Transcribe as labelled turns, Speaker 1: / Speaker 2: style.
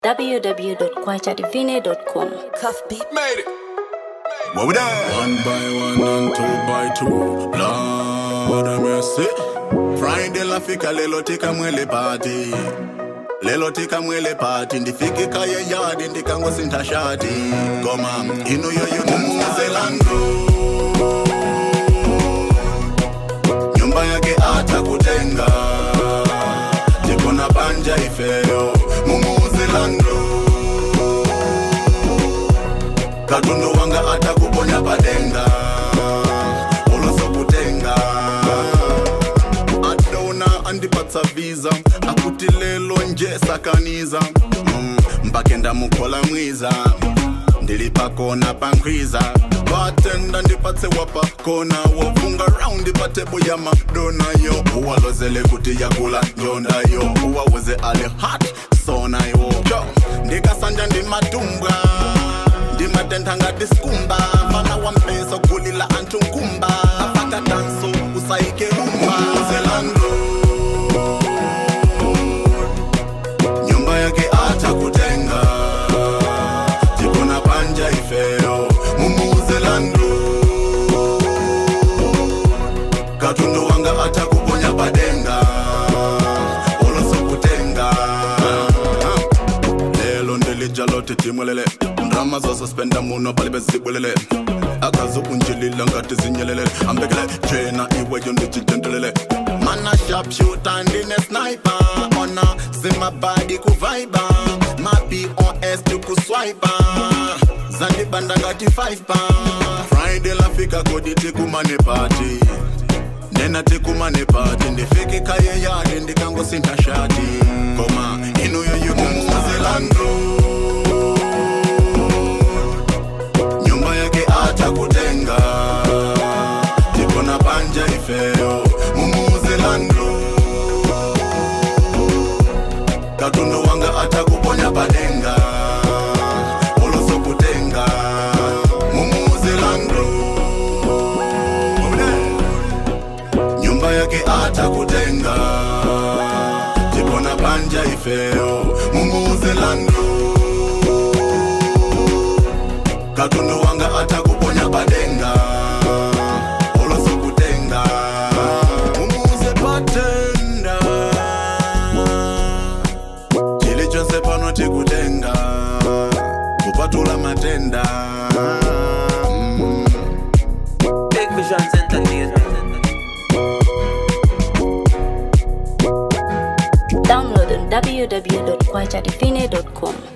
Speaker 1: www.kwachadivine.com.
Speaker 2: Cuff beat.
Speaker 3: Made it. What we done?
Speaker 4: One by one and two by two. Lord have mercy. Friday lafika lelo tika mwele party. Lelo tika mwele party ndifike kaya yadi ndikangosinta shati ngoma ino yoyo mumuzelando nyumba yake atakutenga tikona banja ifeyo mumuzelando katundu wanga atakuponya padenga ulosokutenga adona andipatsa visa akuti lelo nje sakaniza mm, mpake ndamukhola mwiza ndili pakona pankhwiza batenda ndipatse wapakona wofunga raundi patebo ya madona yo uwalozele kuti yakula njonda yo uwaweze ale hat sona yo Yo, ndikasanja ndimatumbwa ndimatentha ngati skumba mfana wa mpeso gulila anthu nkumba afaka danso usayike rumba zelando nyumba yake atakutenga tikona panja ifeyo mumuzelando katundu wanga atakuponya padenga ulosokutenga lelo ndilijalote timwelele ndrama zosuspenda muno palibe zibwelele akazukunjilila ngati zinyelele ambekele jena iweyo ndichijendelele mana sharpshooter ndine sniper ona zimabadi kuvaiba mapos tikuswipa zandibanda ngati 5 pa friday lafika kodi tikumane pati nena tikumane pati ndifike kaye yadi ndikangosinta shati koma inuyoyo mumuzelando nyumba yake atakutenga tikona panja ifeyo mumuzelando katundu wanga atakuponya padenga ulosokutenga mumuzelando nyumba yake atakutenga tikona panja ifeyo mumuzelando katundu wanga atakuponya padenga ulosokutenga mumuze patenda chili chonse pano tikutenga kupatula matenda mm.
Speaker 2: Big Visions Entertainment.
Speaker 1: Download on www.kwachadivine.com.